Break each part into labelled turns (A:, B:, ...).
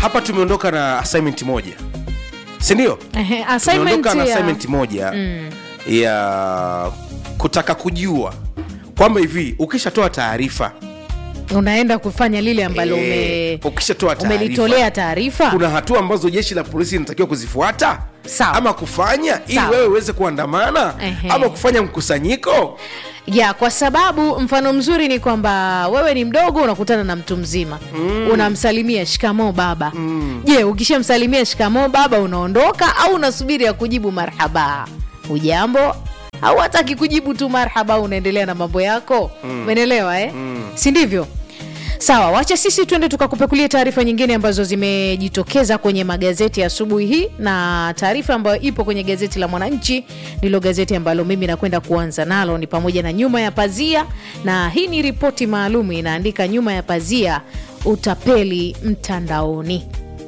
A: hapa tumeondoka na assignment moja sindio
B: Ehe, assignment
A: tumeondoka na
B: ya-
A: assignment moja ya kutaka kujua kwamba hivi ukishatoa taarifa
B: unaenda kufanya lile ambalo
A: eh,
B: ume,
A: ukishatoa taarifa
B: umelitolea taarifa
A: kuna hatua ambazo jeshi la polisi linatakiwa kuzifuata
B: Sawa.
A: ama kufanya ili
B: Sawa.
A: wewe uweze kuandamana
B: Ehe.
A: ama kufanya mkusanyiko
B: ya kwa sababu mfano mzuri ni kwamba wewe ni mdogo unakutana na mtu mzima mm. unamsalimia shikamoo baba je ukishamsalimia shikamoo baba unaondoka au unasubiri ya kujibu marhaba ujambo au hataki kujibu tu marhaba unaendelea na mambo yako umeelewa eh? si ndivyo sawa wacha sisi tuende tukakupekulia taarifa nyingine ambazo zimejitokeza kwenye magazeti ya asubuhi hii na taarifa ambayo ipo kwenye gazeti la mwananchi ndilo gazeti ambalo mimi nakwenda kuanza nalo ni pamoja na nyuma ya pazia na hii ni ripoti maalum inaandika nyuma ya pazia utapeli mtandaoni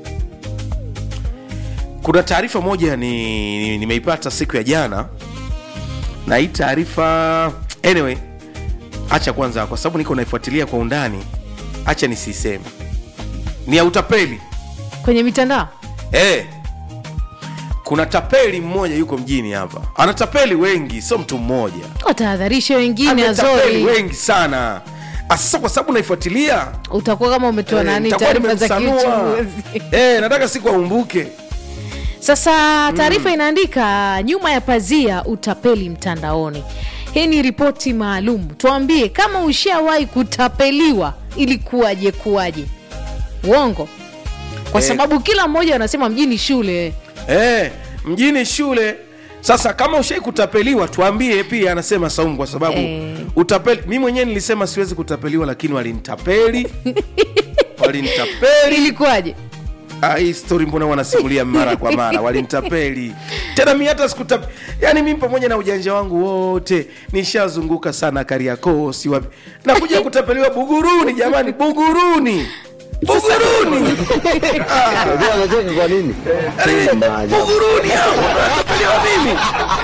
A: kuna taarifa moja ni ni- nimeipata siku ya jana na hii taarifa anyway hacha kwanza kwa sababu niko naifuatilia kwa undani hacha nisiseme ni ya utapeli
B: kwenye mitandao
A: hey. kuna tapeli mmoja yuko mjini hapa anatapeli wengi sio mtu mmoja
B: watahadharishe wengine
A: ametapeli
B: azori
A: wengi sana Ah, sasa kwa sababu naifuatilia
B: utakuwa kama umetoa
A: eh,
B: nani
A: nitakuwa
B: taarifa za
A: nimemsanua.
B: kiuchunguzi
A: Eh, nataka siku aumbuke
B: Sasa taarifa inaandika nyuma ya pazia utapeli mtandaoni. Hii ni ripoti maalum. Tuambie kama ushawahi kutapeliwa, ilikuwaje kuwaje? Uongo, kwa
A: Eh.
B: sababu kila mmoja anasema mjini shule.
A: eh, mjini shule sasa kama ushai kutapeliwa tuambie pia anasema saumu kwa sababu
B: Eh.
A: utapeli mi mwenyewe nilisema siwezi kutapeliwa lakini walinitapeli walinitapeli
B: Ilikuwaje?
A: Ah, hii story mbona wanasimulia mara kwa mara walinitapeli tena mi hata sikutap yani mi pamoja na ujanja wangu wote nishazunguka sana kariakoo si wapi nakuja kutapeliwa buguruni jamani buguruni buguruni
C: Unajua anacheka kwa nini?
A: Yaani,
C: Maajabu.
A: buguruni hao natapeliwa mimi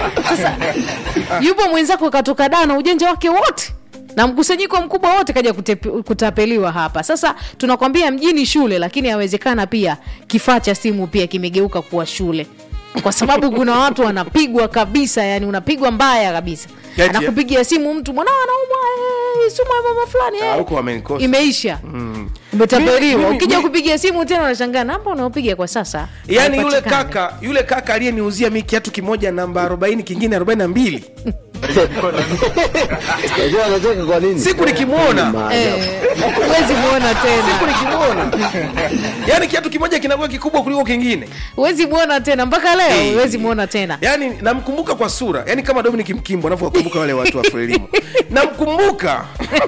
B: Yupo mwenzako katoka daa na ujanja wake wote na mkusanyiko mkubwa wote kaja kutepe- kutapeliwa hapa. Sasa tunakwambia mjini shule, lakini yawezekana pia kifaa cha simu pia kimegeuka kuwa shule, kwa sababu kuna watu wanapigwa kabisa, yani unapigwa mbaya kabisa.
A: Eti, eh?
B: Anakupigia simu mtu mwanao anaumwa, eh, sumu ya mama fulani
A: Ah,
B: eh."
A: huko wamenikosa.
B: imeisha
A: Mimi-
B: umetapeliwa.
A: mimi-
B: Ukija
A: mimi-
B: kupigia simu tena unashangaa namba unaopiga kwa sasa
A: yaani yule
B: haipatikani.
A: kaka yule kaka aliyeniuzia mi kiatu kimoja namba 40 kingine 42
C: Unajua anacheka kwa nini?
A: siku nikimwona
C: Maajabu.
B: Eh, huwezi muona
A: siku
B: tena
A: nikimwona yaani kiatu kimoja kinakuwa kikubwa kuliko kingine
B: huwezi muona tena mpaka leo
A: Hey.
B: huwezi muona tena
A: yaani namkumbuka kwa sura yaani kama dominic mkimbo anavyowakumbuka wale watu wa frelimu namkumbuka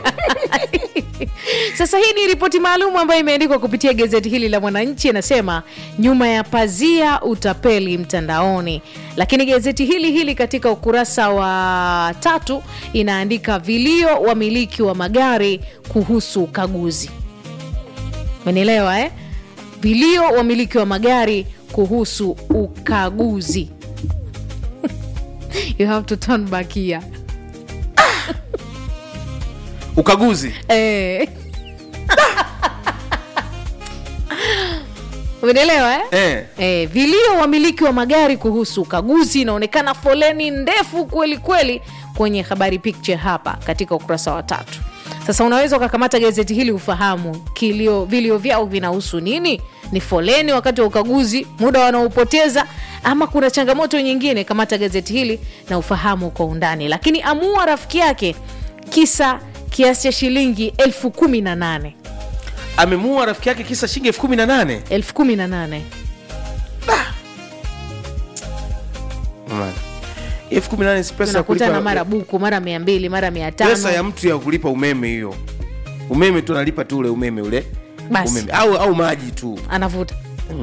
B: sasa hii ni ripoti maalum ambayo imeandikwa kupitia gazeti hili la mwananchi inasema nyuma ya pazia utapeli mtandaoni lakini gazeti hili hili katika ukurasa wa tatu inaandika vilio wamiliki wa magari kuhusu ukaguzi umenielewa eh? vilio wamiliki wa magari kuhusu ukaguzi you have to turn back here
A: ukaguzi
B: Eh. umenielewa eh?
A: eh.
B: Eh, vilio wamiliki wa magari kuhusu ukaguzi inaonekana foleni ndefu kweli kweli kwenye habari picture hapa katika ukurasa wa tatu sasa unaweza ukakamata gazeti hili ufahamu kilio vilio vyao vinahusu nini ni foleni wakati wa ukaguzi muda wanaopoteza ama kuna changamoto nyingine kamata gazeti hili na ufahamu kwa undani lakini amua rafiki yake kisa kiasi cha shilingi elfu kumi na nane
A: amemuua rafiki yake kisa shilingi elfu kumi na nane
B: elfu kumi na nane
A: Jamani. elfu kumi na nane si pesa ya
B: tunakutana
A: kulipa
B: mara buku mara mia mbili mara mia
A: pesa
B: tano
A: ya mtu ya kulipa umeme hiyo umeme tu analipa tu ule umeme ule
B: Basi.
A: umeme au, au maji tu
B: anavuta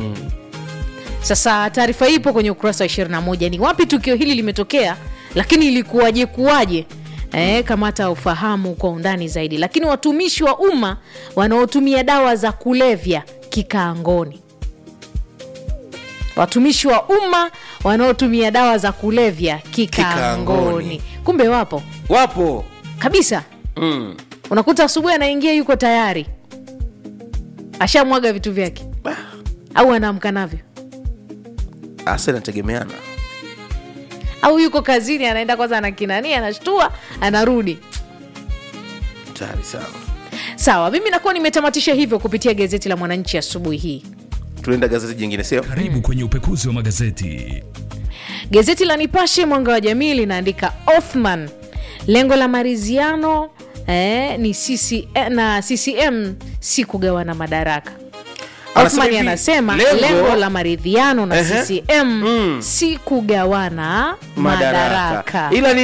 B: sasa taarifa hii ipo kwenye ukurasa wa 21 ni wapi tukio hili limetokea lakini ilikuwaje kuwaje Eh, kamata ufahamu kwa undani zaidi lakini watumishi wa umma wanaotumia dawa za kulevya kikaangoni watumishi wa umma wanaotumia dawa za kulevya kikaangoni
A: Kikaangoni.
B: kumbe wapo
A: wapo
B: kabisa
A: mm.
B: unakuta asubuhi anaingia yuko tayari ashamwaga vitu vyake au anaamka navyo
A: hasa inategemeana
B: au yuko kazini anaenda kwanza anakinania anashtua anarudi
A: tayari sana
B: sawa mimi nakuwa nimetamatisha hivyo kupitia gazeti la mwananchi asubuhi hii
A: tunaenda gazeti jingine sio
D: Karibu kwenye upekuzi wa magazeti.
B: gazeti la nipashe mwanga wa jamii linaandika othman lengo la maridhiano eh, ni CC, eh, na ccm si kugawana madaraka
A: Anasema
B: Othman
A: hivi,
B: anasema
A: lengo-
B: lengo, la maridhiano na
A: Ehe.
B: CCM
A: Mm.
B: si kugawana
A: madaraka
B: madaraka.
A: ila ni